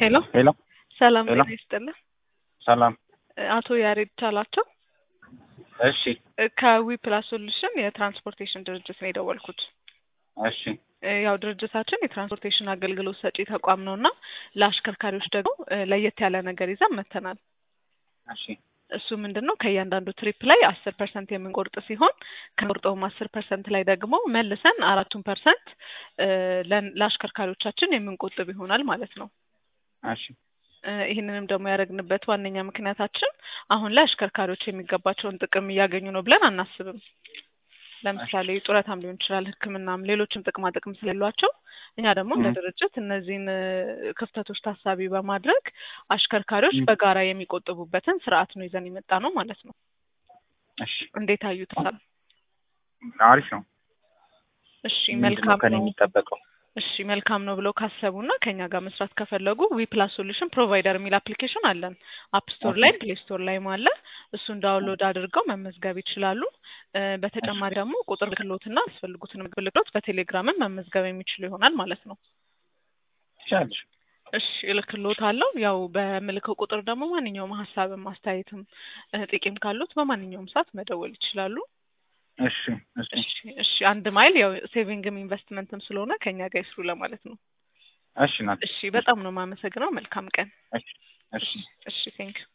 ሄሎ ሄሎ ሰላም ሄሎ። ጤና ይስጥልን። ሰላም። አቶ ያሬድ ቻላቸው እሺ ከዊ ፕላስ ሶሉሽን የትራንስፖርቴሽን ድርጅት ነው የደወልኩት። እሺ እ ያው ድርጅታችን የትራንስፖርቴሽን አገልግሎት ሰጪ ተቋም ነው እና ለአሽከርካሪዎች ደግሞ እ ለየት ያለ ነገር ይዘን መጥተናል። እሺ እሱ ምንድን ነው ከእያንዳንዱ ትሪፕ ላይ አስር ፐርሰንት የምንቆርጥ ሲሆን ከቆርጠውም አስር ፐርሰንት ላይ ደግሞ መልሰን አራቱን ፐርሰንት ለአሽከርካሪዎቻችን የምንቆጥብ ይሆናል ማለት ነው። እሺ እ ይህንንም ደግሞ ያደረግንበት ዋነኛ ምክንያታችን አሁን ላይ አሽከርካሪዎች የሚገባቸውን ጥቅም እያገኙ ነው ብለን አናስብም። ለምሳሌ ጡረታም ሊሆን ይችላል፣ ሕክምናም ሌሎችም ጥቅማ ጥቅም ስለሌሏቸው እኛ ደግሞ እንደ ም። ድርጅት እነዚህን እ ክፍተቶች ታሳቢ በማድረግ አሽከርካሪዎች ም። በጋራ የሚቆጥቡበትን ስርዓት ነው ይዘን የመጣ ነው ማለት ነው። እሺ እንዴት አዩታል? አሪፍ ነው። እሺ ምንድን ነው መልካም ከኔ ነው። የሚጠበቀው? እሺ መልካም ነው ብለው ካሰቡና ከኛ ጋር መስራት ከፈለጉ ዊ ፕላስ ሶሉሽን ፕሮቫይደር የሚል አፕሊኬሽን አለን። አፕ ስቶር ኦኬ ላይም ፕሌይ ስቶር ላይም አለ። እሱን ዳውንሎድ አድርገው መመዝገብ ይችላሉ። እ እሺ በተጨማሪ ደግሞ ቁጥር ክሎትና ያስፈልጉትን ብልክሎት በቴሌግራምም መመዝገብ የሚችሉ ይሆናል ማለት ነው። ትችላለሽ። እሺ እልክልዎታለሁ። ያው በምልከው ቁጥር ደግሞ ማንኛውም ሀሳብም አስተያየትም እ ጥቂም ካሉት በማንኛውም ሰዓት መደወል ይችላሉ። እሺ እሺ እሺ እሺ አንድ ማይል ያው ሴቪንግም ኢንቨስትመንትም ስለሆነ ከኛ ጋር ይስሩ ለማለት ነው። እሺ ናት። እሺ በጣም ነው የማመሰግነው። መልካም ቀን። እሺ እሺ እሺ እሺ ቴንክ